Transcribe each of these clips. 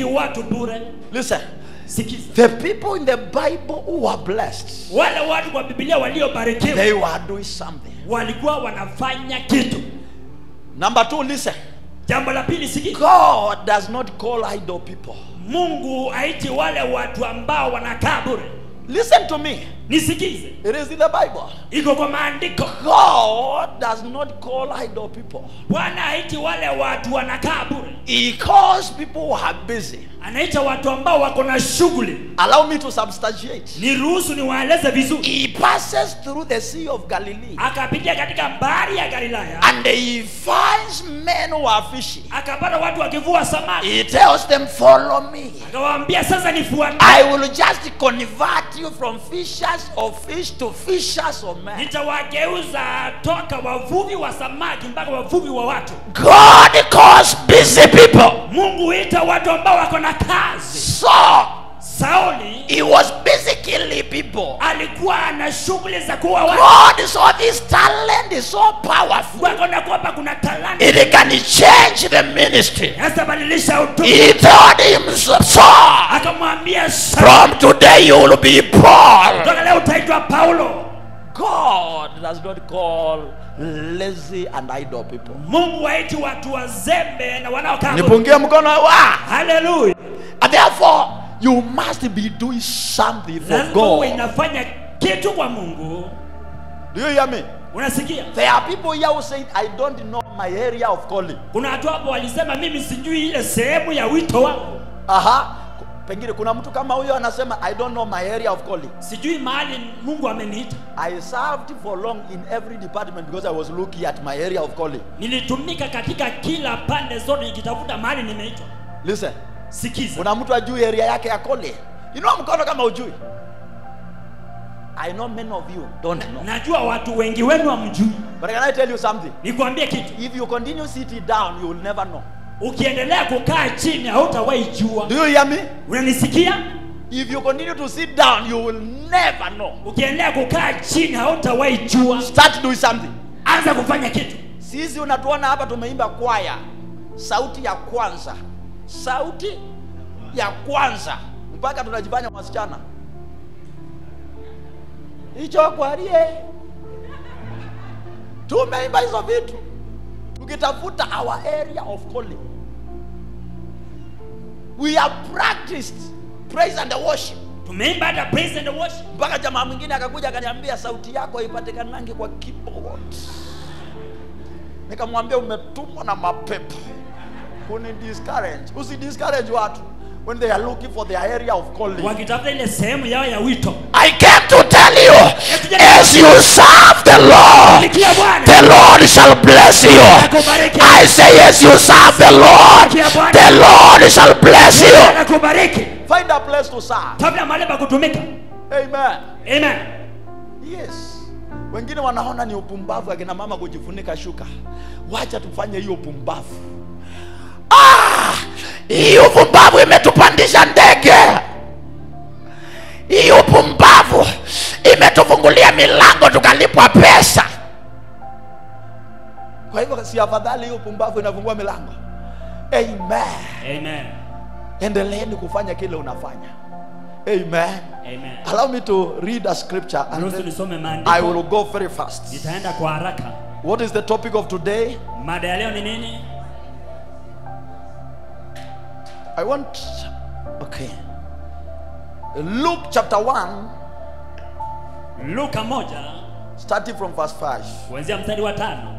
haiti watu bure Listen, sikiza the people in the Bible who were blessed, wale watu kwa bibilia waliobarikiwa they were doing something. walikuwa wanafanya kitu Number two, listen. jambo la pili sikiza God does not call idle people. mungu haiti wale watu ambao wanakaa bure Listen to me. nisikize It is in the Bible. iko kwa maandiko God does not call idle people. bwana haiti wale watu wanakaa bure He calls people who are busy. anaita watu ambao wako na shughuli Allow me to substantiate. ni ruhusu niwaeleze vizuri He passes through the Sea of Galilee akapitia katika bahari ya galilaya and he finds men who are fishing. akapata watu wakivua samaki He tells them, Follow me. akawaambia sasa nifuate I will just convert you from fishers of fish to fishers of men. nitawageuza toka wavuvi wa samaki mpaka wavuvi wa watu God calls busy people. mungu huita watu ambao wako na kazi So sauli he was busy killing people. alikuwa na shughuli za kuwa watu God saw this talent is so powerful. wako kwamba kuna talanta It can change the ministry. sasa badilisha utume He told him, Saul, akamwambia Sauli, from today you will be Paul. toka leo utaitwa paulo God does not call lazy and idle people. mungu waiti watu wazembe na wanaokaa bure. nipungie mkono wa haleluya and therefore you must be doing something for lazima uwe God. inafanya kitu kwa mungu Do you hear me? unasikia There are people here who say, I don't know my area of calling. kuna watu hapo walisema mimi sijui ile sehemu ya wito wangu Aha. Pengine kuna mtu kama huyo anasema I don't know my area of calling. sijui mahali mungu ameniita I served for long in every department because I was looking at my area of calling. nilitumika katika kila pande zote nikitafuta mahali nimeitwa Listen, sikiza kuna mtu ajui area yake ya calling. Inua mkono kama ujui. I know many of you don't know. najua watu wengi wenu hamjui But can I tell you something? nikwambie kitu If you continue sitting down, you will never know. ukiendelea kukaa chini hautawahi jua Do you hear me? unanisikia If you continue to sit down, you will never know. ukiendelea kukaa chini hautawahi jua Start doing something. anza kufanya kitu Sisi unatuona hapa tumeimba kwaya, sauti ya kwanza, sauti ya kwanza, mpaka tunajifanya wasichana. Hicho kwarie, tumeimba hizo vitu tukitafuta our area of calling. We have practiced praise and worship tumeimba hata praise and worship mpaka jamaa mwingine akakuja akaniambia sauti yako haipatikanangi kwa keyboard nikamwambia umetumwa na mapepo kuni discourage usi discourage watu when they are looking for their area of calling wakitafuta ile sehemu yao ya wito i came to tell you as you serve the lord Sikia Bwana. the lord shall bless you Akubariki. i say as you serve the lord Sikia Bwana. the lord shall bless you akubariki find a place to serve tafuta mahali pa kutumika amen amen yes wengine wanaona ni upumbavu akina mama kujifunika shuka wacha tufanye hiyo upumbavu ah, hii upumbavu imetupandisha ndege hii upumbavu imetufungulia milango tukalipwa pesa kwa hivyo si afadhali hiyo upumbavu inafungua milango amen amen endeleeni kufanya kile unafanya amen amen allow me to read a scripture and ruhusu then nisome I maandiko will go very fast. nitaenda kwa haraka What is the topic of today? mada ya leo ni nini I want. Okay. Luke chapter 1, luka moja starting from verse 5. kuanzia mstari wa tano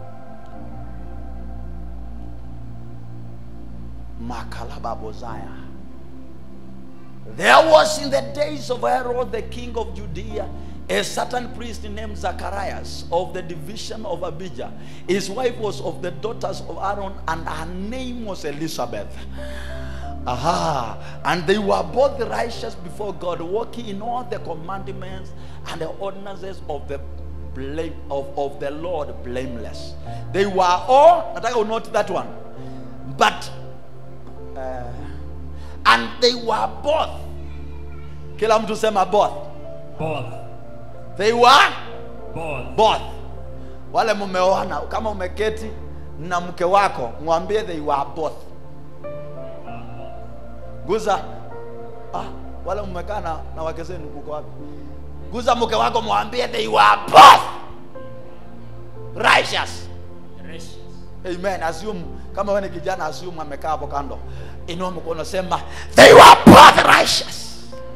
Makalababozaya. There was in the days of Herod the king of Judea a certain priest named Zacharias of the division of Abijah. His wife was of the daughters of Aaron, and her name was Elizabeth. Aha. And they were both righteous before God, walking in all the commandments and the ordinances of the blame of, of the Lord blameless. They were all, nataka unote that one. But uh, and they were both. Kila mtu sema both. both They were both both. Wale mumeoana, kama umeketi na mke wako, mwambie they were both. guza ah, wale mmekaa na, na wake zenu mko wapi guza mke wako mwambie they were both righteous amen assume kama wewe ni kijana assume amekaa hapo kando inua mkono sema they were both righteous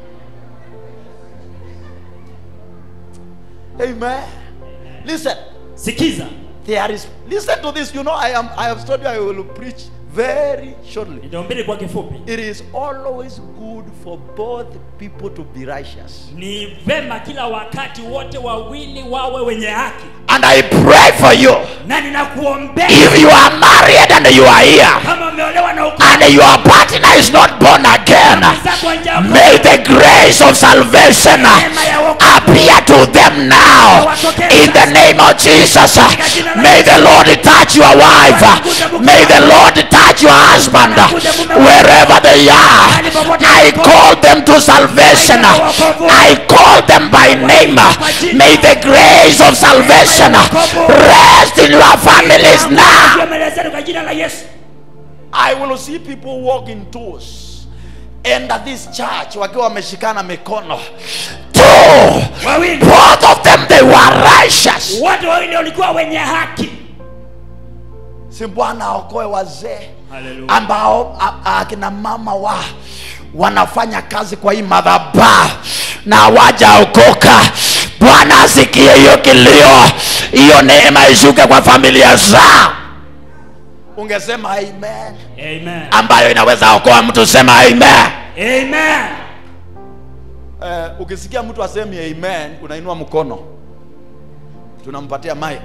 amen listen sikiza there is listen to this you know i am i have told you i will preach very shortly nitaombili kwa kifupi it is always good for both people to be righteous ni vema kila wakati wote wawili wawe wenye haki and i pray for you na ninakuombea if you are married and you are here kama umeolewa na uko and your partner is not born again zako nje may the grace of salvation appear to them now in the name of jesus may the lord touch your wife may the lord touch your husband wherever they are i call them to salvation i call them by name may the grace of salvation rest in your families now kwa jina la Yesu I will see people walk in tours enter this church wakiwa wameshikana mikono two wawili both of them they were righteous wote wawili walikuwa wenye haki si bwana aokoe wazee Hallelujah. ambao a- a- akina mama wa wanafanya kazi kwa hii madhabahu na hawajaokoka bwana asikie hiyo kilio hiyo neema ishuke kwa familia zao ungesema amen amen ambayo inaweza okoa mtu sema amen amen eh, ukisikia mtu asemi amen unainua mkono tunampatia mic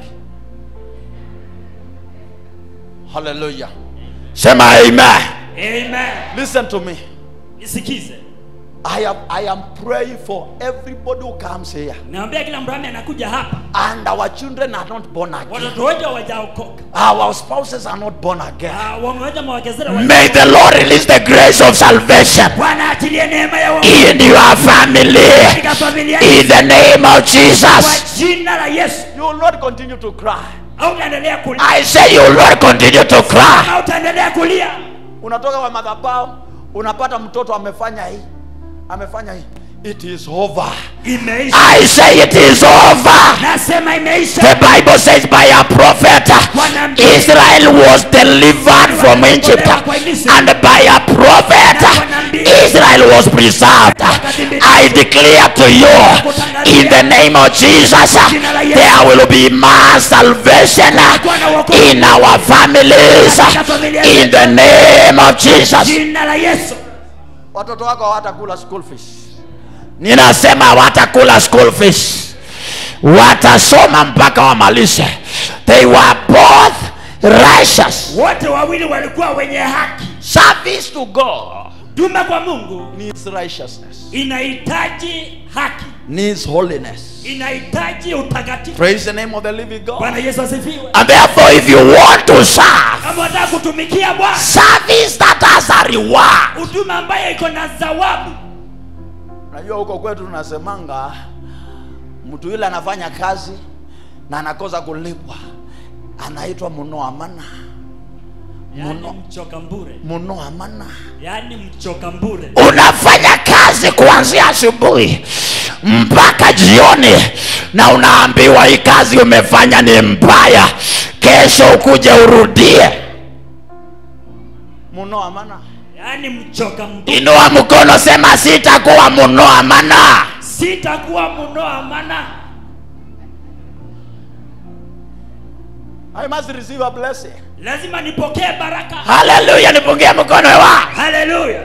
haleluya sema amen amen listen to me nisikize I am, I am praying for everybody who comes here naambia kila mrami anakuja hapa and our children are not born again watoto wote hawajaokoka our spouses are not born again Ah, wamewacha mawakezera may the lord release the grace of salvation bwana atilie neema ya wokovu in your family katika familia in the name of kwa jesus jina la Yesu you will not continue to cry au utaendelea kulia i say you will not continue to cry au utaendelea kulia unatoka kwa madhabahu unapata mtoto amefanya hii amefanya hii it is over imeisha i say it is over nasema imeisha the bible says by a prophet israel was delivered from egypt and by a prophet israel was preserved i declare to you in the name of jesus there will be mass salvation in our families in the name of jesus jina la Yesu watoto wako hawatakula school fees ninasema hawatakula school fees watasoma mpaka wamalishe they were both righteous wote wawili walikuwa wenye haki service to god tuma kwa Mungu needs righteousness inahitaji haki needs holiness inahitaji utakatifu praise the name of the living god bwana yesu asifiwe and therefore if you want to serve kama unataka kutumikia bwana service that has a reward huduma ambayo iko na zawabu unajua huko kwetu tunasemanga mtu yule anafanya kazi na anakosa kulipwa anaitwa munoamana yaani Muno. mchoka mbure munoamana yaani mchoka mbure unafanya kazi kuanzia asubuhi mpaka jioni na unaambiwa hii kazi umefanya ni mbaya kesho ukuje urudie munoamana yaani mchoka mbure inua mkono sema sitakuwa munoamana sitakuwa munoa mana I must receive a blessing. lazima nipokee baraka Hallelujah, nipungie mkono wa. haleluya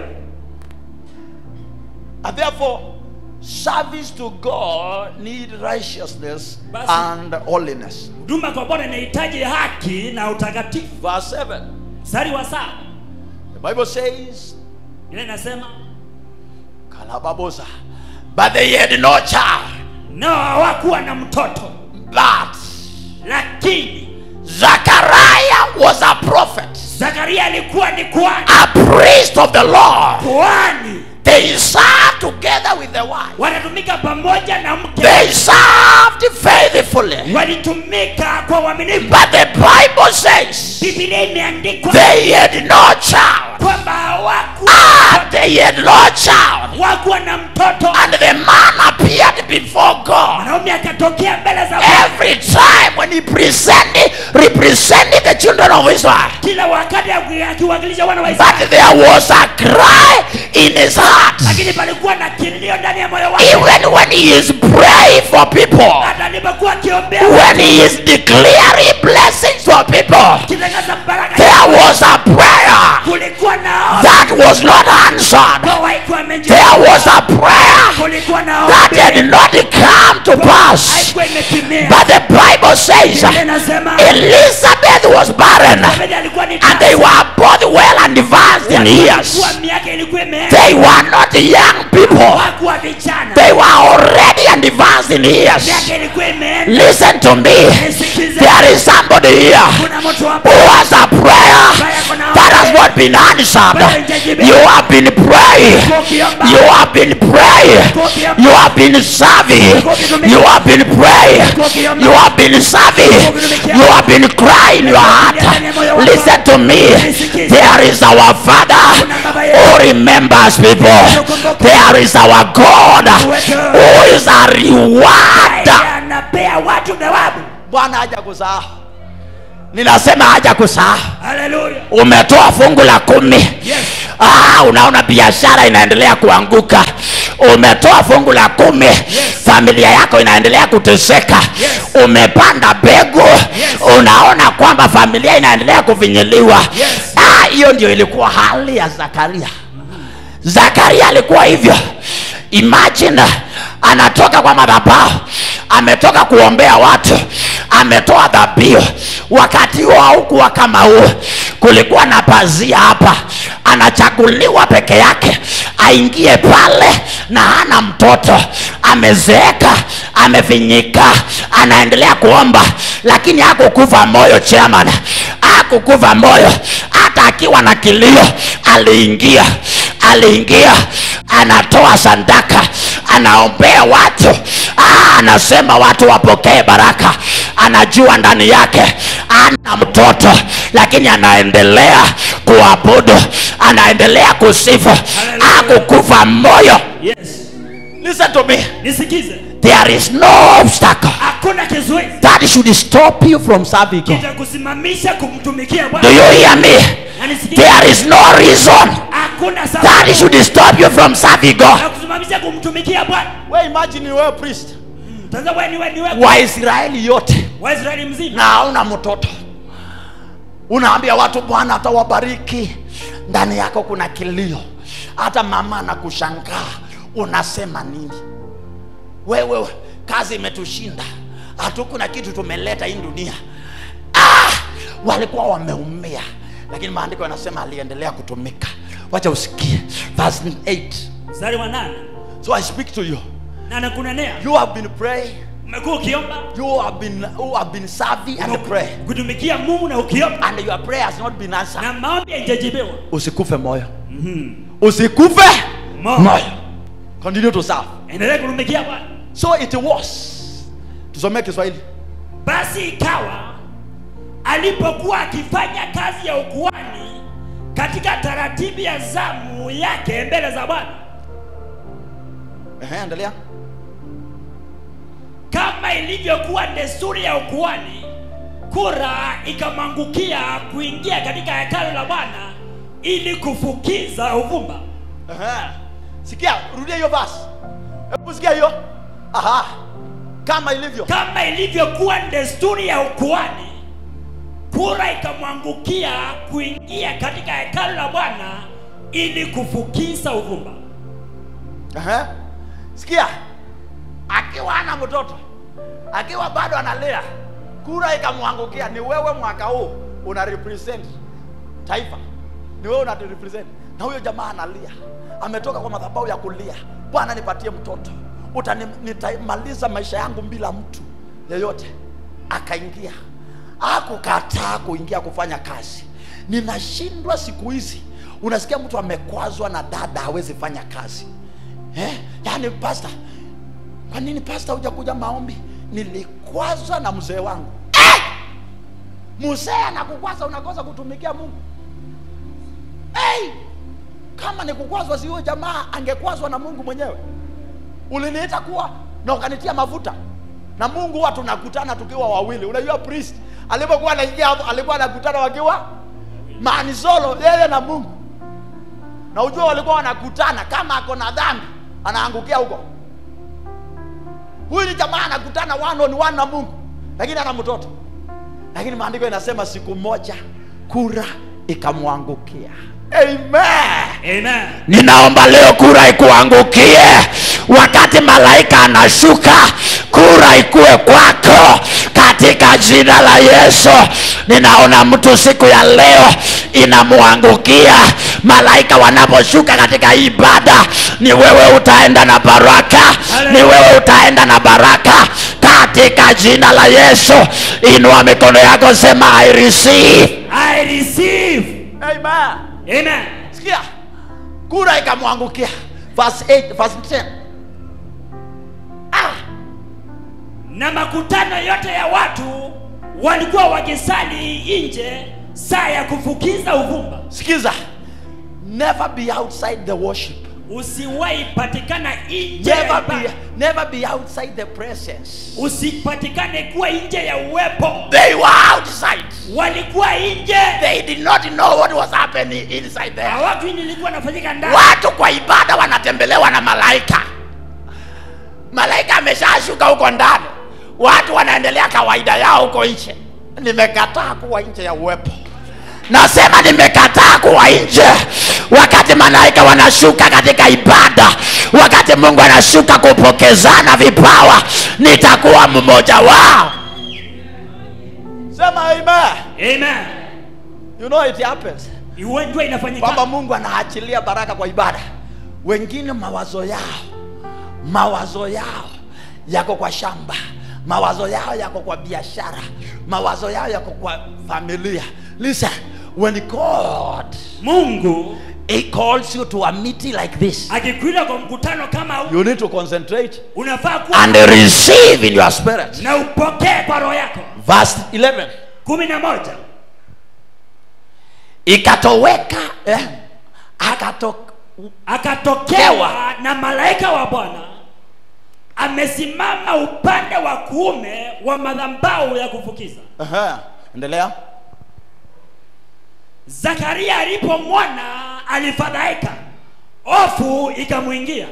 And therefore, service to God need righteousness Basi. and holiness. huduma kwa bwana inahitaji haki na utakatifu Verse 7. mstari wa saba The Bible says, ile inasema Kalababosa. But they had no child. nao hawakuwa na mtoto But lakini Zachariah was a prophet, zakaria alikuwa ni kuhani a priest of the Lord. kuhani They served together with the wife. wanatumika pamoja na mke They served faithfully. walitumika kwa uaminifu But the Bible says bibilia imeandikwa they had no child kwamba hawakuwa at the they had no child. wakuwa na mtoto And the man appeared before God. mwanaume akatokea mbele za Bwana. Every time when he presented, represented the children of Israel. kila wakati aki- akiwakilisha wana wa Israeli But there was a cry in his heart. lakini palikuwa na kilio ndani ya moyo wake Even when he is praying for people, hata alipokuwa akiombea when he is declaring blessings for people, kitangaza baraka there was a prayer kulikuwa na that was not answered. Roho haikuwa imejibu. There was a prayer kulikuwa na that ombi. had not come to pass. haikuwa imetimia But the Bible says Biblia inasema Elizabeth was barren David alikuwa ni and they were both well advanced in years. Kuwa miaka ilikuwa imeenda They were not young people, wakuwa vijana they were already advanced in years. miaka ilikuwa imeenda Listen to me. nisikize There is somebody here kuna mtu hapo who has a prayer ambaye kuna that has not been answered. You have been praying. ukiomba You have been praying. You have been serving. You have been praying. You have been serving. You have been crying your heart. Listen to me. There is our Father who remembers people. There is our God who is a reward. Yeye anapea watu thawabu Bwana haja kusahau. Ninasema haja kusahau. haleluya Umetoa fungu la kumi. yes Ah, unaona biashara inaendelea kuanguka. Umetoa fungu la kumi, familia yako inaendelea kuteseka. Yes. Umepanda mbegu, unaona kwamba familia inaendelea kufinyiliwa. Yes. Ah, hiyo ndio ilikuwa hali ya Zakaria. Zakaria alikuwa hivyo. Imagine anatoka kwa madhabahu, ametoka kuombea watu, ametoa dhabihu. Wakati huo haukuwa kama huo, kulikuwa na pazia hapa, anachaguliwa peke yake aingie pale na hana mtoto, amezeeka, amefinyika, anaendelea kuomba, lakini hakukufa moyo chairman, hakukufa moyo, hata akiwa na kilio aliingia aliingia anatoa sandaka anaombea watu ah, anasema watu wapokee baraka anajua ndani yake ana mtoto lakini anaendelea kuabudu anaendelea kusifu akukufa moyo yes listen to me nisikize there is no obstacle hakuna kizuizi that should stop you from serving God. kitakusimamisha kumtumikia do bwana you hear me na nisikize there is no reason hakuna that sababu should stop you from serving God ya kusimamisha kumtumikia bwana we imagine wewe priest sasa wewe ni wewe ni wewe waisraeli yote waisraeli mzima na hauna mtoto unaambia watu bwana atawabariki ndani yako kuna kilio hata mama anakushangaa unasema nini wewe kazi imetushinda hatukuna kitu tumeleta hii dunia ah, walikuwa wameumia lakini maandiko yanasema aliendelea kutumika wacha usikie verse 8 mstari wa nane so i speak to you na nakunenea you have been praying umekuwa ukiomba you have been, you have been serving and pray kutumikia mungu na ukiomba and your prayer has not been answered na maombi haijajibiwa usikufe moyo usikufe Moyo. moyo continue to serve endelea kutumikia bwana so it was tusomee kiswahili basi ikawa alipokuwa akifanya kazi ya ukuani katika taratibu ya zamu yake mbele za bwana Ehe, endelea kama ilivyokuwa desturi ya ukuani kura ikamwangukia kuingia katika hekalu la bwana ili kufukiza uvumba Ehe. sikia rudia hiyo basi hebu sikia hiyo aha kama ilivyo kama ilivyokuwa desturi ya ukuani kura ikamwangukia kuingia katika hekalu la bwana ili kufukiza uvumba Ehe. sikia akiwa ana mtoto akiwa bado analea kura ikamwangukia ni wewe mwaka huu una represent taifa ni wewe una represent na huyo jamaa analia ametoka kwa madhabahu ya kulia bwana nipatie mtoto Utani, nitamaliza maisha yangu bila mtu yeyote akaingia akukataa kuingia kufanya kazi ninashindwa siku hizi unasikia mtu amekwazwa na dada hawezi fanya kazi eh? yaani pasta kwa nini pasta hujakuja maombi nilikwazwa na mzee wangu eh! mzee anakukwaza unakosa kutumikia mungu hey! kama ni kukwazwa si huyo jamaa angekwazwa na mungu mwenyewe uliniita kuwa na ukanitia mafuta na mungu huwa tunakutana tukiwa wawili unajua priest alipokuwa anaingia hapo alikuwa anakutana wakiwa manisolo yeye na mungu na ujua walikuwa wanakutana kama ako na dhambi anaangukia huko huyu ni jamaa anakutana one on one na mungu lakini ana mtoto lakini maandiko inasema siku moja kura ikamwangukia amen Amen. ninaomba leo kura ikuangukie wakati malaika anashuka kura ikuwe kwako katika jina la yesu ninaona mtu siku ya leo inamwangukia malaika wanaposhuka katika ibada ni wewe utaenda na baraka ni wewe utaenda na baraka katika jina la yesu inua mikono yako sema i receive I receive. amen Amen. sikia kura ikamwangukia verse 8 verse 10 ah Na makutano yote ya watu walikuwa wakisali nje saa ya kufukiza uvumba. sikiza never be outside the worship Usiwahi patikana nje ya never ibada. be never be outside the presence Usipatikane kuwa nje ya uwepo. they were outside Walikuwa nje, they did not know what was happening inside there hawajui nilikuwa nafanyika ndani. watu kwa ibada wanatembelewa na malaika malaika ameshashuka huko ndani watu wanaendelea kawaida yao huko nje nimekataa kuwa nje ya uwepo nasema nimekataa kuwa nje wakati malaika wanashuka katika ibada wakati mungu anashuka kupokezana vipawa nitakuwa mmoja wao sema amen Amen. you know it happens Iwenjwa inafanyika. kwamba mungu anaachilia baraka kwa ibada wengine mawazo yao mawazo yao yako kwa shamba mawazo yao yako kwa biashara mawazo yao yako kwa familia listen when god Mungu he calls you to a meeting like this akikuita kwa mkutano kama huu, you need to concentrate unafaa kuwa and receive in your spirit na upokee kwa roho yako. verse 11 kumi na moja ikatoweka eh, akato, akatokewa na malaika wa Bwana amesimama upande wa kuume wa madhabahu ya kufukiza. uh endelea Zakaria alipomwona alifadhaika, hofu ikamwingia.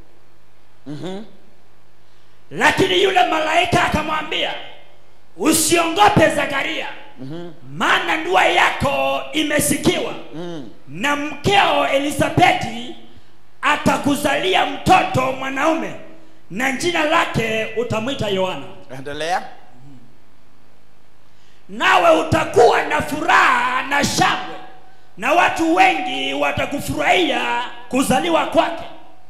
Lakini yule malaika akamwambia, usiongope Zakaria, maana ndua yako imesikiwa na mkeo Elisabeti atakuzalia mtoto mwanaume na jina lake utamwita Yohana. endelea nawe utakuwa na furaha na shangwe na watu wengi watakufurahia kuzaliwa kwake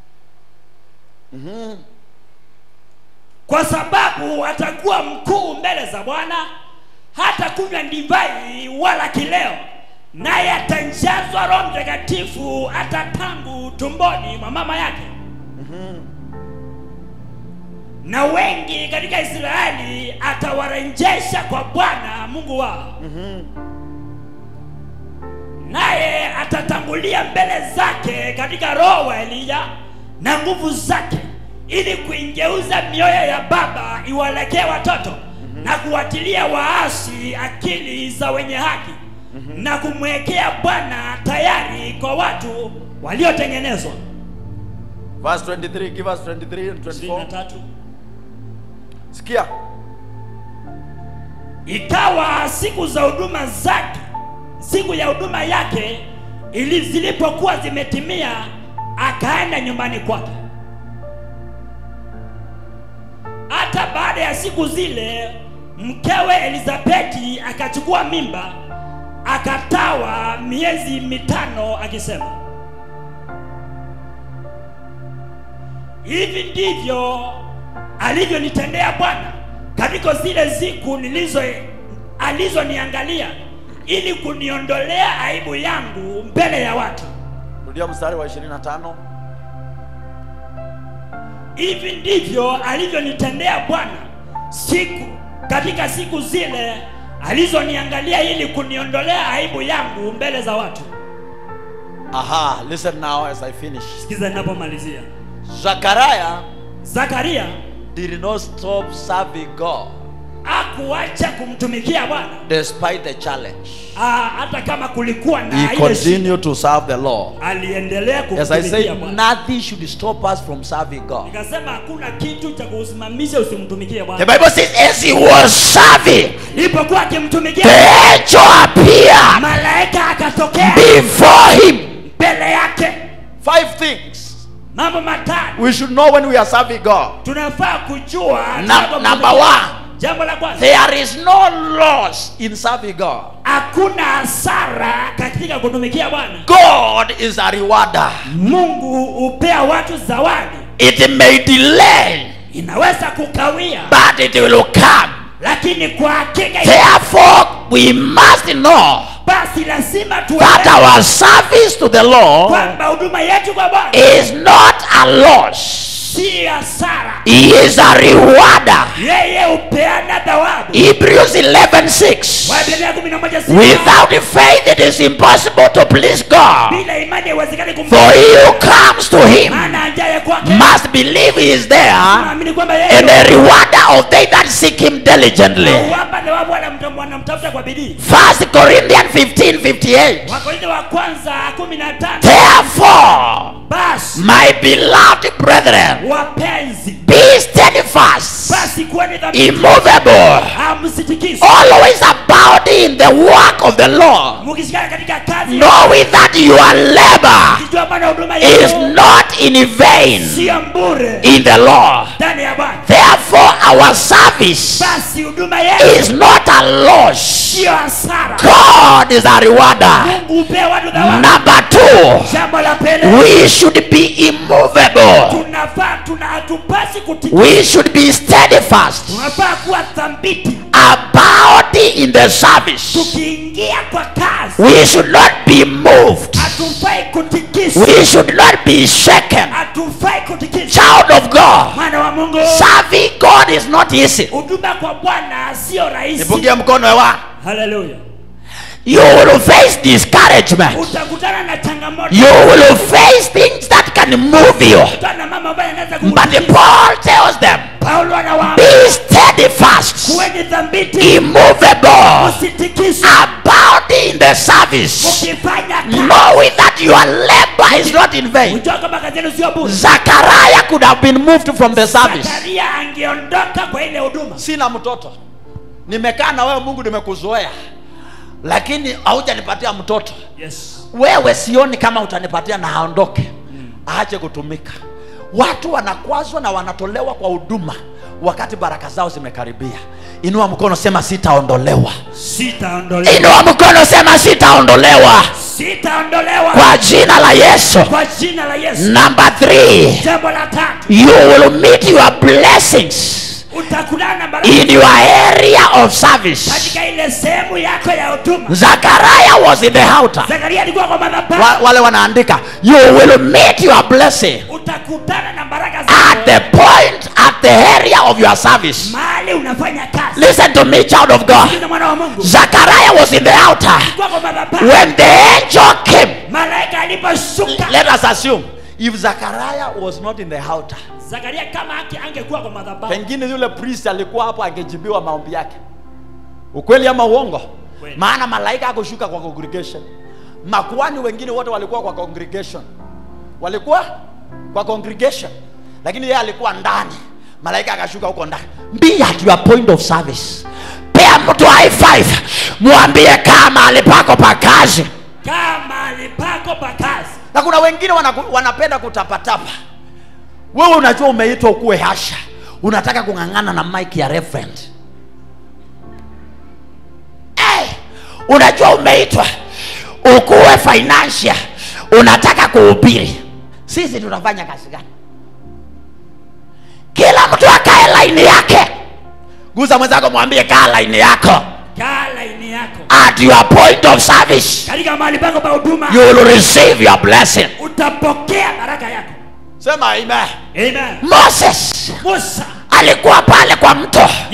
kwa sababu atakuwa mkuu mbele za bwana hata kunywa divai wala kileo naye atanjazwa roho mtakatifu hata tangu tumboni mwa mama yake na wengi katika israeli atawarejesha kwa bwana mungu wao naye atatangulia mbele zake katika roho wa eliya na nguvu zake ili kuingeuza mioyo ya baba iwalekee watoto na kuwatilia waasi akili za wenye haki na kumwekea bwana tayari kwa watu waliotengenezwa verse 23 give us 23 and 24 23 sikia ikawa siku za huduma zake siku ya huduma yake ili zilipokuwa zimetimia akaenda nyumbani kwake hata baada ya siku zile mkewe elizabeti akachukua mimba akatawa miezi mitano akisema hivi ndivyo alivyonitendea bwana katika zile siku nilizo alizoniangalia ili kuniondolea aibu yangu mbele ya watu rudia mstari wa 25 hivi ndivyo alivyonitendea bwana siku katika siku zile alizoniangalia ili kuniondolea aibu yangu mbele za watu Aha, listen now as I finish. sikiza ninapomalizia Zachariah zakaria did not stop serving God akuacha kumtumikia bwana despite the challenge. Ah, hata kama kulikuwa na He ile shida, continued to serve the Lord. aliendelea As I kumtumikia say, bwana nothing should stop us from serving God. nikasema hakuna kitu cha kuusimamisha usimtumikie The bwana Bible says, as he was serving, ilipokuwa akimtumikia the angel appeared malaika akatokea before him. mbele yake Five things mambo matatu we should know when we are serving God. tunafaa kujua Num- tunapomtumikia. number one. jambo la kwanza There is no loss in serving God. hakuna hasara katika kutumikia bwana God is a rewarder. mungu hupea watu zawadi It may delay, inaweza kukawia but it will come. lakini kwa hakika Therefore, we must know basi lazima that tuelewe our service to the Lord kwamba huduma yetu kwa bwana is not a loss. si hasara He is a rewarder. yeye hupeana thawabu Hebrews 11:6. Waebrania kumi na moja sita. Without faith, it is impossible to please God. bila imani haiwezekani For kumfanya he who comes to him maana ajaye kwake must believe he is there naamini kwamba and yeye a rewarder of they that seek him diligently. huwapa thawabu wala mtu wanamtafuta kwa bidii First Corinthians 15 58. wakorintho wa kwanza kumi na tano Therefore, basi my beloved brethren, wapenzi be steadfast, basi kuweni dhabiti immovable, hamsitikiswe always abounding in the work of the Lord, mukishikana katika kazi knowing that your labor kijua bwana huduma is yenu not in vain sio mbure in the Lord. ndani ya bwana Therefore, our service basi huduma yenu is not a loss. sio hasara God is a rewarder. mungu hupea watu thawabu Number two, jambo la pele we should be immovable. tunafaa tuna hatupasi kutikisa We should be steadfast, tunafaa kuwa thambiti abounding in the service. tukiingia kwa kazi We should not be moved. hatufai kutikiswa We should not be shaken. hatufai kutikiswa Child of God, mwana wa mungu serving God is not easy. huduma kwa bwana sio rahisi Nipungie mkono hewa. haleluya You will face discouragement. utakutana na changamoto You will face things that can move you. utakutana na mama ambaye anaweza But kukutikisa. Paul tells them, paulo anawaambia be steadfast, kuweni thambiti immovable, usitikiswe abounding in the service, ukifanya kazi knowing that your labor is not in vain. ujua kama kazi yenu sio bure Zachariah could have been moved from the service. zakaria angeondoka kwa ile huduma Sina mtoto, nimekaa na wewe Mungu, nimekuzoea, lakini haujanipatia mtoto. yes Wewe sioni kama utanipatia na aondoke, aache kutumika. Watu wanakwazwa na wanatolewa kwa huduma wakati baraka zao zimekaribia. Inua mkono, sema sitaondolewa. sitaondolewa Inua mkono, sema sitaondolewa sitaondolewa kwa jina la Yesu. kwa jina la yesu Number three, jambo la tatu you will meet your blessings utakutana na baraka in your area of service. katika ile sehemu yako ya huduma Zachariah was in the altar. zakaria alikuwa kwa madhabahu Wa, wale wanaandika you will meet your blessing utakutana na baraka at zako the point at the area of your service. mahali unafanya kazi Listen to me, child of God. Sikiliza mwana wa mungu Zachariah was in the altar alikuwa kwa madhabahu when the angel came. malaika aliposhuka Let us assume if Zachariah was not in the altar, zakaria kama haki angekuwa kwa madhabahu pengine yule priest alikuwa hapo angejibiwa maombi yake. Ukweli ama uongo? Kweli. Maana malaika akushuka kwa congregation. Makuani wengine wote walikuwa kwa congregation, walikuwa kwa congregation, lakini yeye alikuwa ndani. Malaika akashuka huko ndani. Be at your point of service. Pea mtu high five, mwambie kama alipako pa kazi. kama alipako pa kazi na kuna wengine wanaku, wanapenda kutapatapa wewe unajua umeitwa ukuwe hasha unataka kung'ang'ana na mike ya reverend hey, unajua umeitwa ukuwe financial unataka kuhubiri sisi tunafanya kazi gani kila mtu akae laini yake guza mwenzako mwambie kaa laini yako kaa laini yako at your point of service katika mahali pako pa huduma you will receive your blessing utapokea baraka yako sema amen amen moses musa alikuwa pale kwa mto yes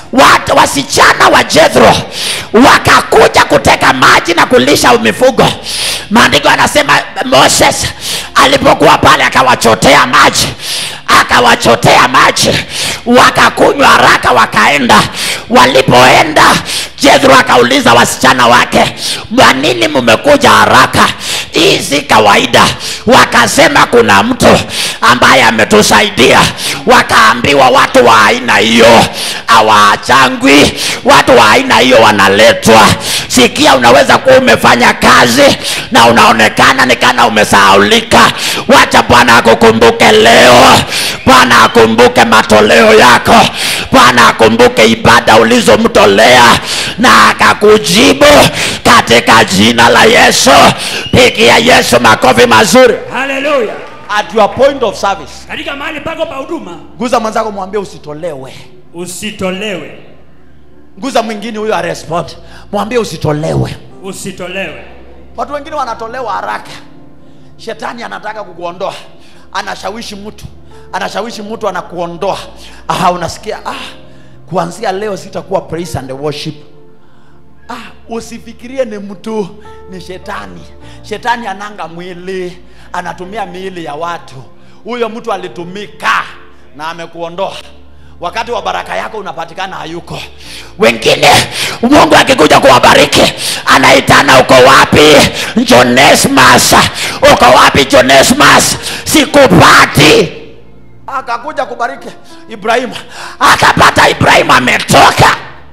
watu wasichana wa jethro wakakuja kuteka maji na kulisha mifugo maandiko anasema moses alipokuwa pale akawachotea maji akawachotea maji wakakunywa haraka wakaenda walipoenda jethro akauliza wasichana wake kwa nini mmekuja haraka hii si kawaida wakasema kuna mtu ambaye ametusaidia wakaambiwa watu wa aina hiyo hawaachangwi watu wa aina hiyo wanaletwa sikia unaweza kuwa umefanya kazi na unaonekana ni kana umesahaulika wacha bwana akukumbuke leo bwana akumbuke matoleo yako bwana akumbuke ibada ulizomtolea na akakujibu katika jina la yesu pigia yesu makofi mazuri haleluya at your point of service katika mahali pako pa huduma guza mwenzako mwambie usitolewe usitolewe guza mwingine huyo arespond mwambie usitolewe usitolewe watu wengine wanatolewa haraka shetani anataka kukuondoa anashawishi mtu anashawishi mtu anakuondoa ah, unasikia ah, kuanzia leo sitakuwa praise and worship ah, usifikirie ni mtu ni shetani shetani ananga mwili anatumia miili ya watu huyo mtu alitumika na amekuondoa wakati wa baraka yako unapatikana hayuko wengine mungu akikuja kuwabariki anaitana uko wapi jonesmas uko wapi jonesmas sikupati akakuja kubariki ibrahimu akapata ibrahimu ametoka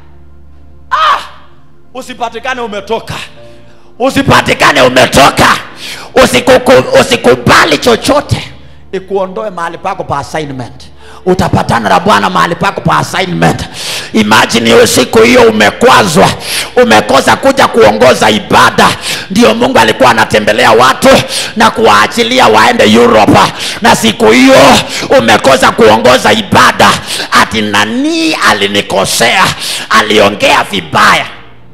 usipatikane umetoka usipatikane umetoka Usikuku, usikubali chochote ikuondoe mahali pako pa assignment utapatana na bwana mahali pako pa assignment imagine hiyo siku hiyo umekwazwa umekosa kuja kuongoza ibada ndio mungu alikuwa anatembelea watu na kuwaachilia waende europa na siku hiyo umekosa kuongoza ibada ati nanii alinikosea aliongea vibaya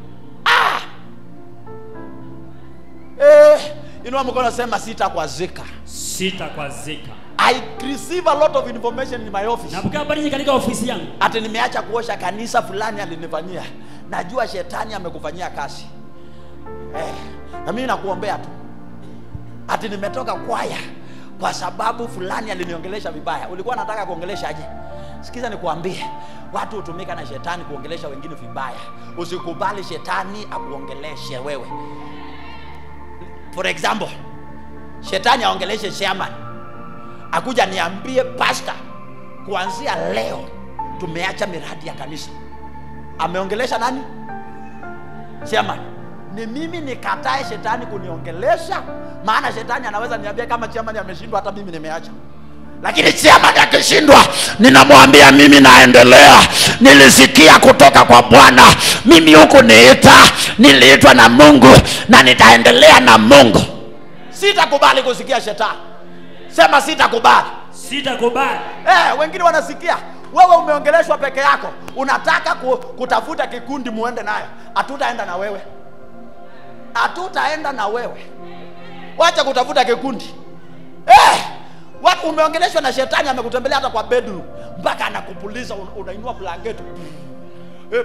eh, inua mkono sema sitakwazika sitakwazika i receive a lot of information in my office napokea habari nyingi katika ofisi yangu ati nimeacha kuosha kanisa fulani alinifanyia najua shetani amekufanyia kazi eh, na mimi nakuombea tu ati nimetoka kwaya kwa sababu fulani aliniongelesha vibaya ulikuwa nataka kuongelesha aje sikiza nikuambie watu hutumika na shetani kuongelesha wengine vibaya usikubali shetani akuongeleshe wewe for example shetani aongeleshe chairman akuja niambie pasta kuanzia leo tumeacha miradi ya kanisa ameongelesha nani chairman ni mimi nikatae shetani kuniongelesha maana shetani anaweza niambia kama chairman ameshindwa hata mimi nimeacha lakini chairman akishindwa ninamwambia mimi naendelea nilisikia kutoka kwa bwana mimi huku niita niliitwa na mungu na nitaendelea na mungu sitakubali kusikia shetani sema sitakubali sitakubali eh, wengine wanasikia wewe umeongeleshwa peke yako unataka ku, kutafuta kikundi muende nayo hatutaenda na wewe hatutaenda na wewe wacha kutafuta kikundi eh, wa- umeongeleshwa na shetani amekutembelea hata kwa bedroom mpaka anakupuliza un, unainua blanketi eh,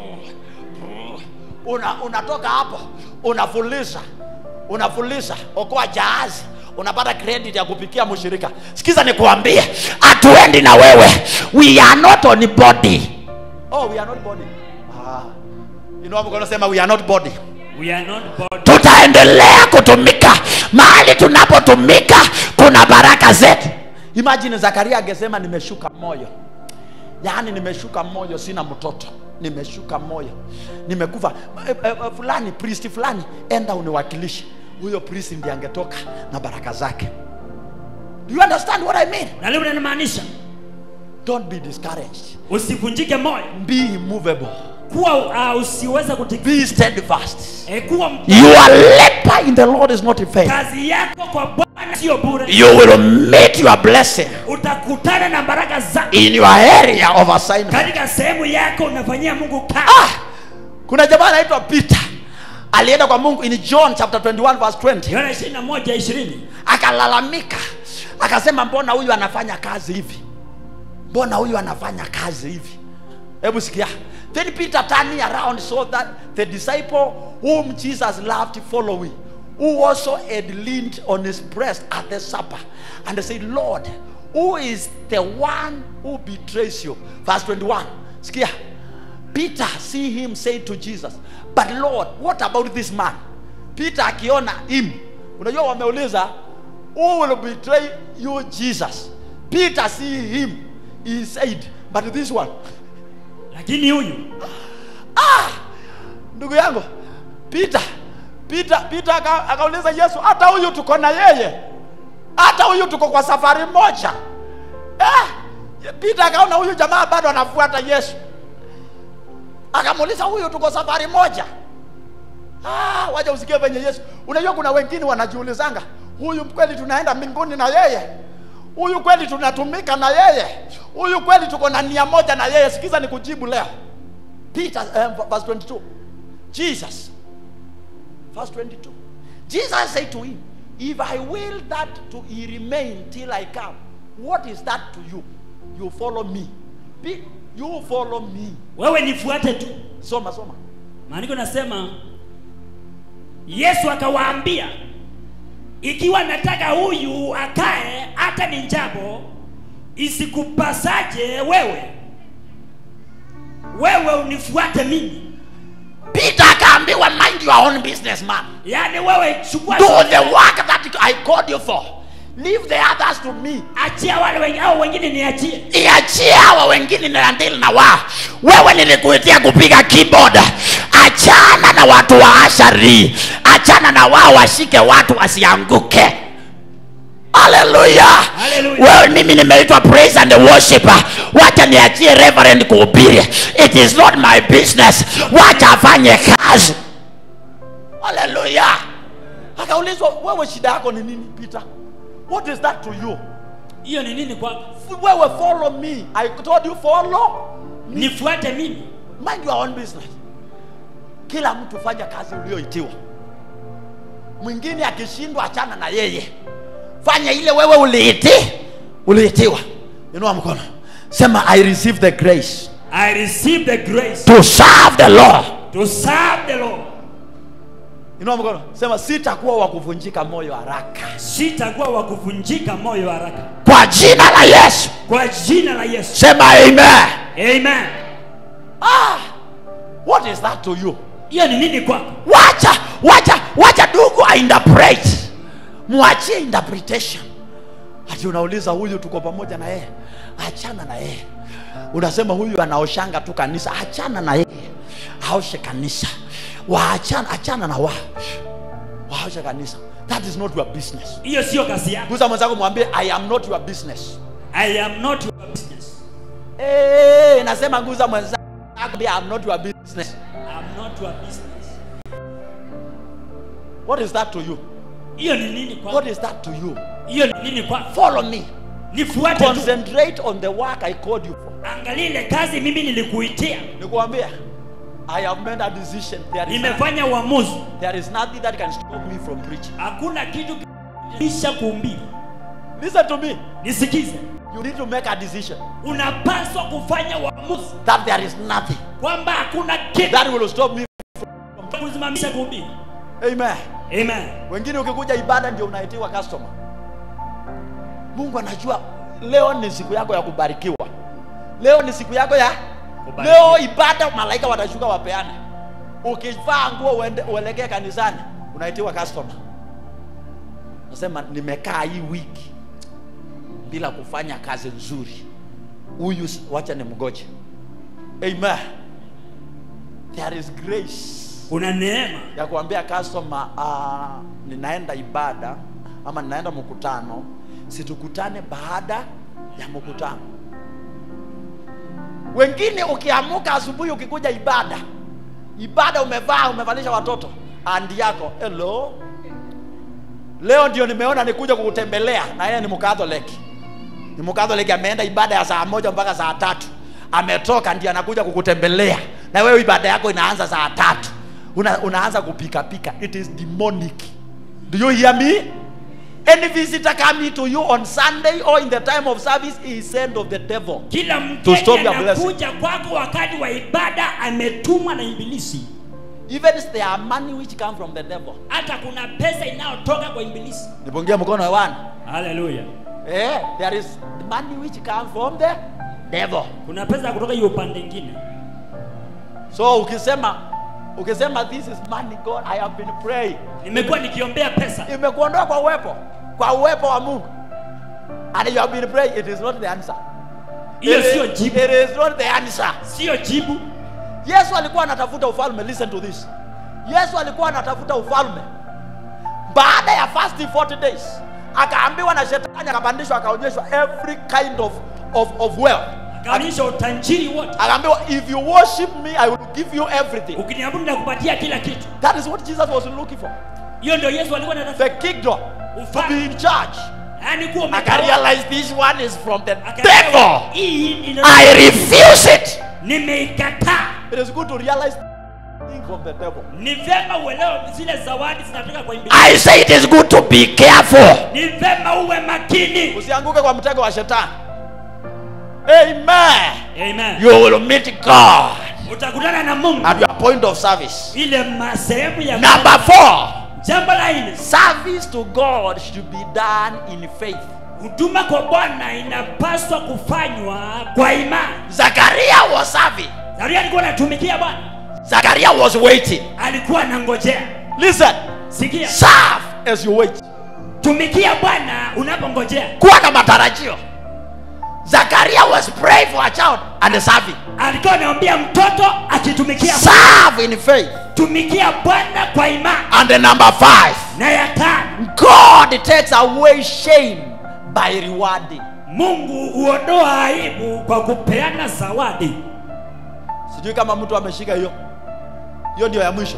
una, unatoka hapo unafuliza unafuliza okoa jahazi unapata credit ya kupikia mshirika sikiza nikuambie hatuendi na wewe we are not on body oh we are not body ah. inua mkono sema we are not body we are not body tutaendelea kutumika mahali tunapotumika kuna baraka zetu imagine zakaria angesema nimeshuka moyo yaani nimeshuka moyo sina mtoto nimeshuka moyo nimekufa e, e, e, fulani priest fulani enda uniwakilishe huyo priest ndiye angetoka na baraka zake do you understand what i mean na leo linamaanisha don't be discouraged usivunjike moyo be immovable kuwa uh, usiweze kutikisa be steadfast e, kuwa your labor in the lord is not in vain kazi yako kwa bwana sio bure you will meet your blessing utakutana na baraka zake in your area of assignment katika sehemu yako unafanyia mungu kazi ah, kuna jamaa anaitwa peter alienda kwa mungu in john chapter 21 verse 20 yohana ishirini na moja ishirini akalalamika akasema mbona huyu anafanya kazi hivi mbona huyu anafanya kazi hivi hebu sikia then peter turning around saw that the disciple whom jesus loved following who also had leaned on his breast at the supper and said lord who is the one who betrays you verse 21 sikia peter see him say to jesus but lord what about this man peter akiona him unajua wameuliza who will betray you jesus peter see him he said but this one lakini huyu ndugu yangu peter peter peter aka- akauliza yesu hata huyu tuko na yeye hata huyu tuko kwa safari moja eh, peter akaona huyu jamaa bado anafuata yesu akamuuliza huyu tuko safari moja ah, waja usikie venye yesu unajua kuna wengine wanajiulizanga huyu kweli tunaenda mbinguni na yeye huyu kweli tunatumika na yeye huyu kweli tuko na nia moja na yeye sikiza ni kujibu leo peter um, verse 22 jesus verse 22 jesus said to him if i will that to he remain till i come what is that to you you follow me Be, you follow me wewe nifuate tu soma soma maandiko nasema yesu akawaambia ikiwa nataka huyu akae hata ni njabo isikupasaje wewe wewe unifuate mimi peter akaambiwa mind your own business man yaani wewe chukua do the work that i called you for leave the others to me achia wale wengine au wengine niachie iachie hawa wengine naandili na wao wewe nilikuitia kupiga keyboard achana na watu wa ashari achana na wao washike watu wasianguke haleluya Hallelujah. wewe mimi nimeitwa praise and worship wacha niachie reverend kuhubiri it is not my business wacha afanye kazi haleluya akaulizwa wewe shida yako ni nini peter what is that to you hiyo ni nini kwako F- wewe follow me i told you follow nifuate mimi mind your own business kila mtu fanya kazi ulioitiwa mwingine akishindwa achana na yeye fanya ile wewe uliiti uliitiwa inua mkono sema i receive the grace i receive the grace to serve the lord to serve the lord inua mkono sema sitakuwa wa kuvunjika moyo haraka sitakuwa wa kuvunjika moyo haraka kwa jina la yesu kwa jina la yesu sema amen amen ah, what is that to you hiyo ni nini kwako wacha wacha wacha ndugu ainterpret mwachie interpretation ati unauliza huyu tuko pamoja na yeye achana na yeye unasema huyu anaoshanga tu kanisa achana na yeye aoshe kanisa waachana achana na wao waoshe kanisa that is not your business hiyo sio kazi yako gusa mwenzako mwambie i am not your business i am not your business hey, nasema gusa mwenzako i am not your business i am not your business what is that to you hiyo ni nini kwako what is that to you hiyo ni nini kwako follow me nifuate tu concentrate on the work i called you for angalia ile kazi mimi nilikuitia nikuambia i have made a decision there is, nimefanya uamuzi there is nothing that can stop me from preaching hakuna kitu kisha kuumbili listen to me nisikize you need to make a decision unapaswa kufanya uamuzi that there is nothing kwamba hakuna kitu that will stop me kusimamisha kuhubiri amen amen wengine ukikuja ibada ndio unaitiwa customer mungu anajua leo ni siku yako ya kubarikiwa leo ni siku yako ya Kubarikiwa. leo ibada malaika watashuka wapeane ukivaa nguo uende uelekee kanisani unaitiwa customer nasema nimekaa hii wiki bila kufanya kazi nzuri huyu s- wacha ni mgoje amen there is grace kuna neema ya kuambia customer uh, ninaenda ibada ama ninaenda mkutano situkutane baada ya mkutano wengine ukiamuka asubuhi ukikuja ibada ibada umevaa umevalisha watoto andi yako hello leo ndio nimeona nikuja kukutembelea na yeye ni mkatholik ni mkatholik ameenda ibada ya saa moja mpaka saa tatu ametoka ndio anakuja kukutembelea na wewe ibada yako inaanza saa tatu Una, unaanza kupikapika it is demonic do you hear me Any visitor coming to you on Sunday or in the time of service is sent of the devil. kila To stop mgeni your blessing. anakuja kwako wakati wa ibada ametumwa na ibilisi Even if there are money which come from the devil. hata kuna pesa inayotoka kwa ibilisi Nipungie mkono hewani. haleluya Eh, there is money which come from the devil. kuna pesa kutoka hiyo upande ingine So ukisema ukisema this is money God I have been praying. nimekuwa nikiombea pesa Imekuondoa kwa uwepo kwa uwepo wa Mungu. And you have been praying it is not the answer. hiyo It sio is- jibu It is not the answer. sio jibu Yesu alikuwa anatafuta ufalme. Listen to this. Yesu alikuwa anatafuta ufalme. Baada ya fasting 40 days, akaambiwa na shetani, akapandishwa, akaonyeshwa every kind of of, of wealth. akaonyesha utajiri wote Akaambiwa if you worship me I will give you everything. ukiniabudu na kupatia kila kitu That is what Jesus was looking for. hiyo ndio yesu alikuwa anatafuta The kingdom to be ufalme in charge. yaani kuwa Aka umetawala. realize this one is from the Akaelewa, devil. hii ina- I refuse it. nimeikataa It is good to realize things from the devil. ni vema uelewe zile zawadi zinatoka kwa ibilisi I say it is good to be careful. ni vema uwe makini Usianguke kwa mtego wa shetani. Amen. amen You will meet God utakutana na mungu At your point of service. ile ma- sehemu ya Number four, jambo la nne Service to God should be done in faith. huduma kwa bwana inapaswa kufanywa kwa imani Zachariah was serving. zaria alikuwa anatumikia bwana Zachariah was waiting. alikuwa anangojea Listen, sikia serve as you wait. tumikia bwana unapongojea Kuwa na matarajio. Zachariah was praying for a child and serving. alikuwa anaombia mtoto akitumikia Bwana. Serve in faith. tumikia bwana kwa imani And the number five, na ya tano God takes away shame by rewarding. mungu huondoa aibu kwa kupeana zawadi Sijui kama mtu ameshika hiyo. Hiyo ndio ya mwisho.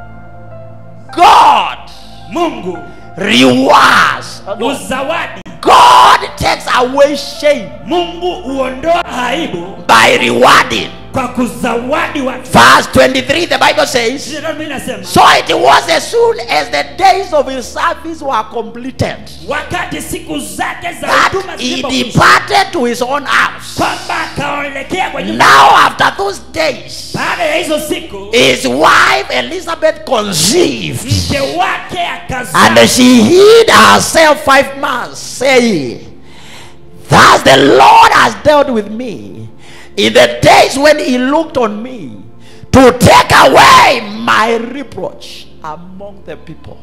God mungu rewards. uzawadi God takes away shame. mungu huondoa aibu By rewarding. kwa kuzawadi watu Verse 23, the Bible says, Ndio mimi nasema So it was as soon as the days of his service were completed wakati siku zake za that huduma he zilipokwisha departed to his own house. kwamba akaelekea kwa nyumba Now, after those days, baada ya hizo siku his wife Elizabeth conceived, mke wake and akazaa she hid herself five months, saying, Thus the Lord has dealt with me in the days when he looked on me to take away my reproach among the people.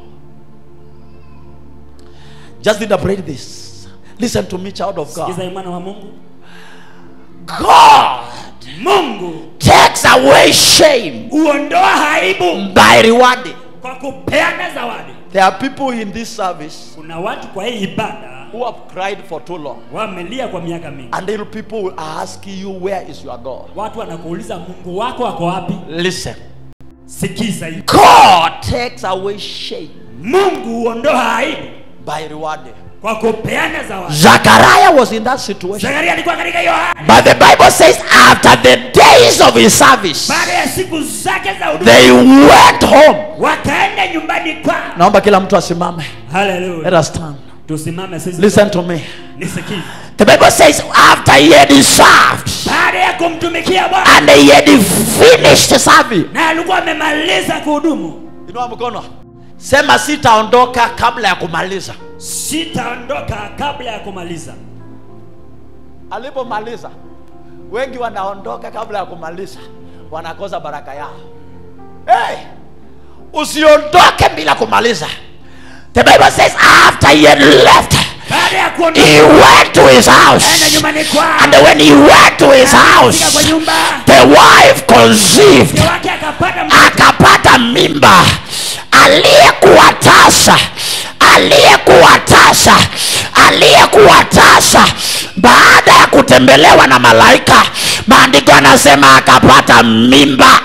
Just interpret this. Listen to me, child of sikiza God. mwana wa mungu God mungu takes away shame huondoa aibu by rewarding. kwa kupeana zawadi There are people in this service kuna watu kwa hii ibada who have cried for too long. wamelia kwa miaka mingi Until people will ask you, Where is your God? watu wanakuuliza mungu wako ako wapi Listen. sikiza hii God Takes away shame mungu huondoa aibu by rewarding. kwa kupeana zawadi Zachariah was in that situation. zakaria alikuwa katika hiyo hali But the Bible says, after the days of his service, baada ya siku zake za huduma they went home. wakaenda nyumbani kwao Naomba kila mtu asimame. Let haleluya us stand. tusimame sisi Listen to me. nisikize The Bible says, after he had served baada ya kumtumikia bwana and he had finished serving, na alikuwa amemaliza kuhudumu Inua mkono. Sema sitaondoka kabla ya kumaliza. sitaondoka kabla ya kumaliza Alipomaliza, wengi wanaondoka kabla ya kumaliza, wanakosa baraka yao. hey, usiondoke bila kumaliza. The Bible says, after he had left, baada ya kuondoka he went to his aenda house. nyumbani kwao And when he went to his Akafika kwa house, nyumba the wife conceived. mke wake akapata mtoto akapata mimba aliyekuwa tasa aliyekuwa tasa aliyekuwa tasa baada ya kutembelewa na malaika maandiko anasema akapata mimba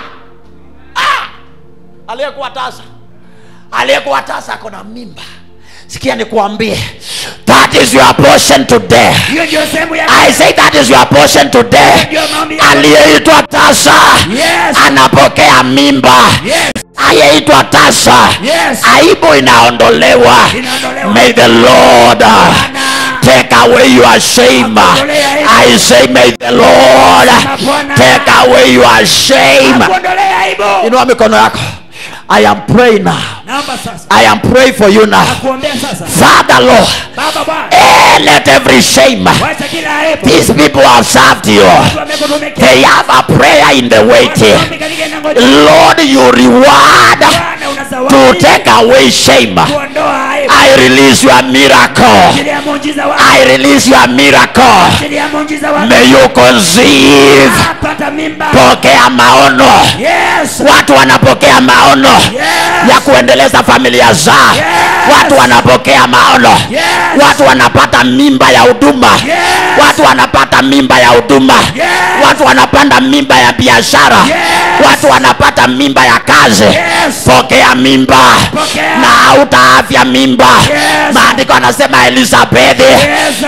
Aliyekuwa tasa aliyekuwa tasa ako na mimba sikia nikuambie that is your portion today hiyo ndio sehemu ya I say that is your portion today Ndio maombi yangu. aliyeitwa tasa Yes. anapokea mimba Yes. anayeitwa tasa Yes. aibu inaondolewa Inaondolewa. may the lord uh, take away your shame Akuondolee aibu. i say may the lord Bwana. take away your shame akuondolee aibu inua mikono yako i am praying now naomba sasa i am praying for you now nakuombea sasa father lord baba bwana eh, let every shame wacha kila aibu these people have served you watu wamekutumikia they have a prayer in the waiting Watu katika inangoja lord you reward Bwana una to zawadi take away shame kuondoa aibu i release your miracle ajili ya muujiza wako i release your miracle ajili ya muujiza wako may you conceive apata mimba pokea maono yes watu wanapokea maono yes ya kuendeleza familia zao Yes. watu wanapokea maono Yes. watu wanapata mimba ya huduma Yes. watu wanapata mimba ya huduma Yes. watu wanapanda mimba ya biashara Yes. watu wanapata mimba ya kazi Yes. pokea mimba Pokea. na hautaafya mimba Yes. maandiko anasema elizabethi Yes.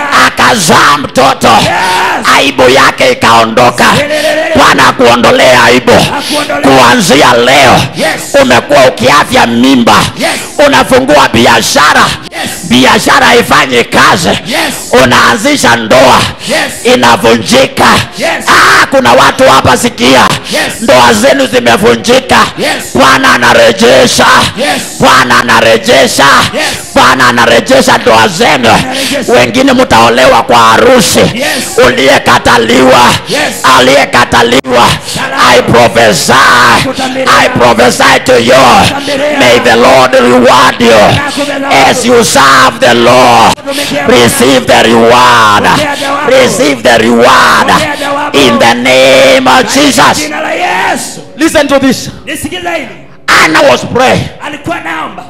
akazaa mtoto Yes. aibu yake ikaondoka Lelelelele. bwana akuondolee aibu Akuondolee. kuanzia leo Yes. umekuwa ukiafya mimba Yes. unafungua biashara Yes. biashara haifanyi kazi Yes. unaanzisha ndoa Yes. inavunjika Yes. ah, kuna watu hapa sikia Yes. ndoa zenu zimevunjika Yes. bwana anarejesha Yes. bwana anarejesha Yes. bwana anarejesha ndoa zenu Anarejesha. wengine mtaolewa kwa harusi Yes. uliyekataliwa Yes. aliyekataliwa Salama. i prophesy Kutambiria. i prophesy to you Kutambiria. may the lord reward you Nakubela. as you serve the lord Kutumikia receive the reward Pokea jawabu. receive the reward Pokea jawabu. in the name of jesus jina la yesu listen to this nisikiza hili anna was praying alikuwa naomba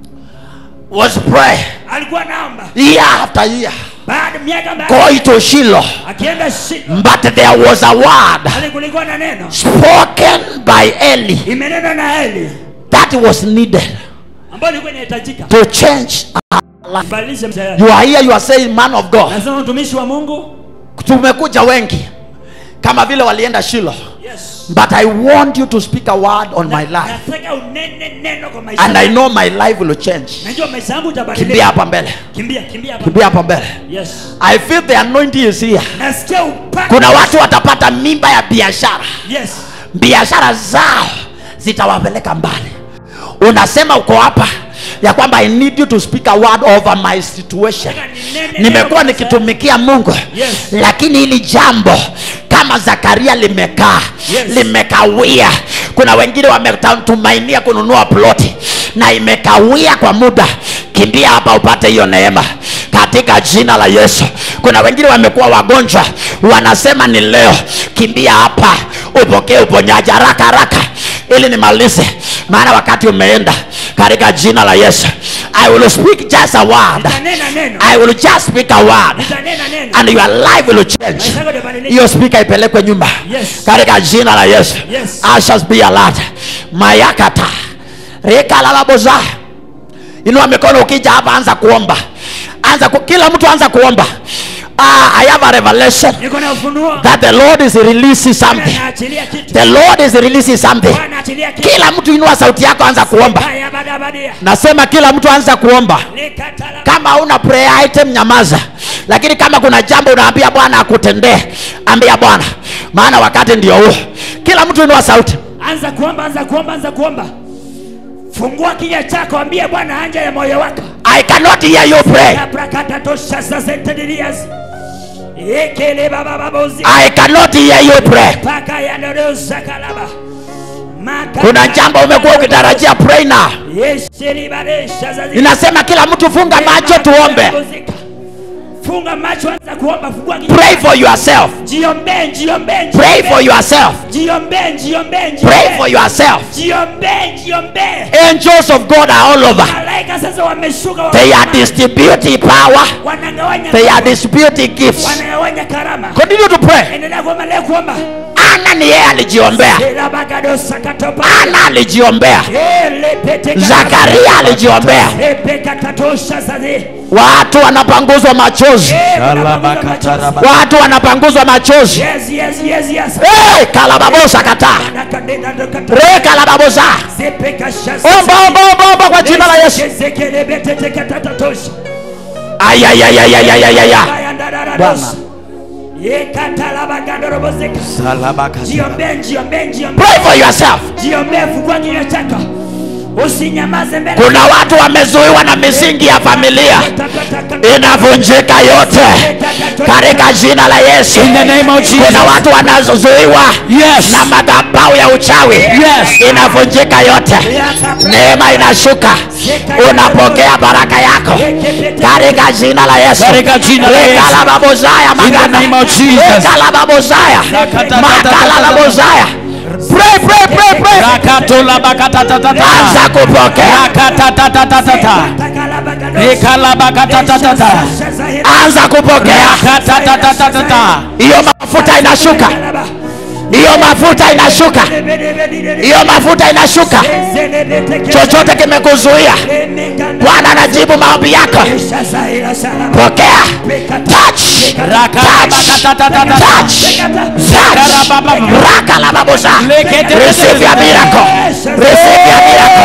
was praying alikuwa naomba year after year baada miaka baada going to shiloh akienda shida but there was a word ali kulikuwa na neno spoken by eli imenena na eli that was needed ambayo ilikuwa inahitajika to change badilishe mzee you are here you are saying man of god nasema mtumishi wa mungu tumekuja wengi kama vile walienda shiloh yes but i want you to speak a word on my life nataka unene neno kwa maisha and i yangu. know my life will change najua maisha yangu kimbia itabadilika hapa mbele kimbia kimbia hapa kimbia hapa mbele yes i feel the anointing is here nasikia upako kuna watu watapata mimba ya biashara yes biashara zao zitawapeleka mbali unasema uko hapa ya kwamba i need you to speak a word over my situation Ninene nimekuwa neno nikitumikia mungu Yes. lakini hili jambo kama zakaria limekaa Yes. limekawia kuna wengine wametumainia kununua ploti na imekawia kwa muda kimbia hapa upate hiyo neema katika jina la yesu kuna wengine wamekuwa wagonjwa wanasema ni leo kimbia hapa upokee uponyaji haraka haraka ili nimalize maana wakati umeenda katika jina la yesu i will speak just a word nitanena neno i will just speak a word nitanena neno and your life will change maisha yako itabadilika hiyo spika ipelekwe nyumba Yes. katika jina la yesu Yes. ashas be alert mayakata rikalalaboza inua mikono ukija hapa anza kuomba anza ku, kila mtu anza kuomba uh, i have a revelation niko na ufunuo that the lord is releasing something naachilia kitu the lord is releasing something Bwana achilia kitu kila mtu inua sauti yako anza kuomba haya baada baada nasema kila mtu anza kuomba nikatala kama una prayer item nyamaza lakini kama kuna jambo unaambia bwana akutendee ambia bwana maana wakati ndio huo kila mtu inua sauti anza kuomba anza kuomba anza kuomba fungua kinywa chako ambie bwana anja ya moyo wako i cannot hear you pray abrakata tosha sasentedilias ekele baba babozi i cannot hear you pray paka yandodosa kalaba Maka- kuna jambo umekuwa ukitarajia pray now Yeshelibaresha zazi- ninasema kila mtu funga macho tuombe funga macho anza kuomba fungua kinywa pray for yourself jiombe jiombe pray for yourself jiombe jiombe pray for yourself jiombe jiombe angels of god are all over malaika sasa wameshuka wa- they are distributing power wanagawanya they are distributing gifts wanagawanya karama continue to pray endelea kuomba leo kuomba ana ni yeye alijiombea ana alijiombea Zakaria alijiombea. watu wanapanguzwa machozi watu wanapanguzwa machozi Yes, yes, yes, yes. hey, kalababosa kataa re kalababosa omba omba omba omba kwa jina la yesu ayayayayayayaya Bwana. Jiombee, jiombee, jiombee. pray for yourself Jiombee, fungua kinywa chako usinyamaze mbele kuna watu wamezuiwa na misingi ya familia inavunjika yote katika jina la yesu In the name of Jesus. kuna watu wanazozuiwa Yes. na madhabau ya uchawi Yes. inavunjika yote neema inashuka unapokea baraka yako katika jina la yesu Katika jina la Yesu. Rekalababozaya In the magana. name of Jesus. Rekalababozaya. Makalababozaya. Pray, pray, pray, pray. anza kupokea anza kupokea hiyo mafuta inashuka hiyo mafuta inashuka hiyo mafuta inashuka chochote kimekuzuia bwana anajibu maombi yako pokea touch touch touch touch raka la babuza receive your miracle receive your miracle